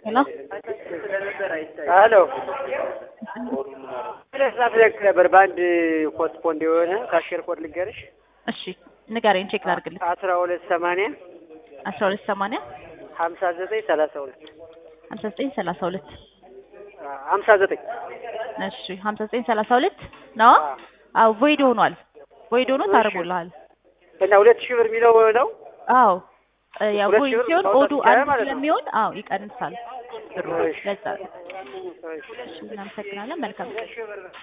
ሄሎ ሄሎ ለዛት ለክ ነበር በአንድ ኮት ፖንድ የሆነ ካሽር ኮድ ልንገርሽ እሺ ንገረኝ፣ ቼክ ላድርግልህ። አስራ ሁለት ሰማንያ አስራ ሁለት ሰማንያ ሀምሳ ዘጠኝ ሰላሳ ሁለት ሀምሳ ዘጠኝ ሰላሳ ሁለት ሀምሳ ዘጠኝ እሺ ሀምሳ ዘጠኝ ሰላሳ ሁለት ነው። አዎ ቮይድ ሆኗል። ቮይድ ሆኖ ታደርጉልሃል። እና ሁለት ሺህ ብር የሚለው ነው። አዎ ያ ሁለት ቮይድ ሺህ ብር ሲሆን ማውጣት ኦዱ ይቻላል አንድ ማለት ነው። ስለሚሆን አዎ ይቀንሳል ብሩ። እሺ። ለዛ እሺ። እሺ እናመሰግናለን። መልካም ቀን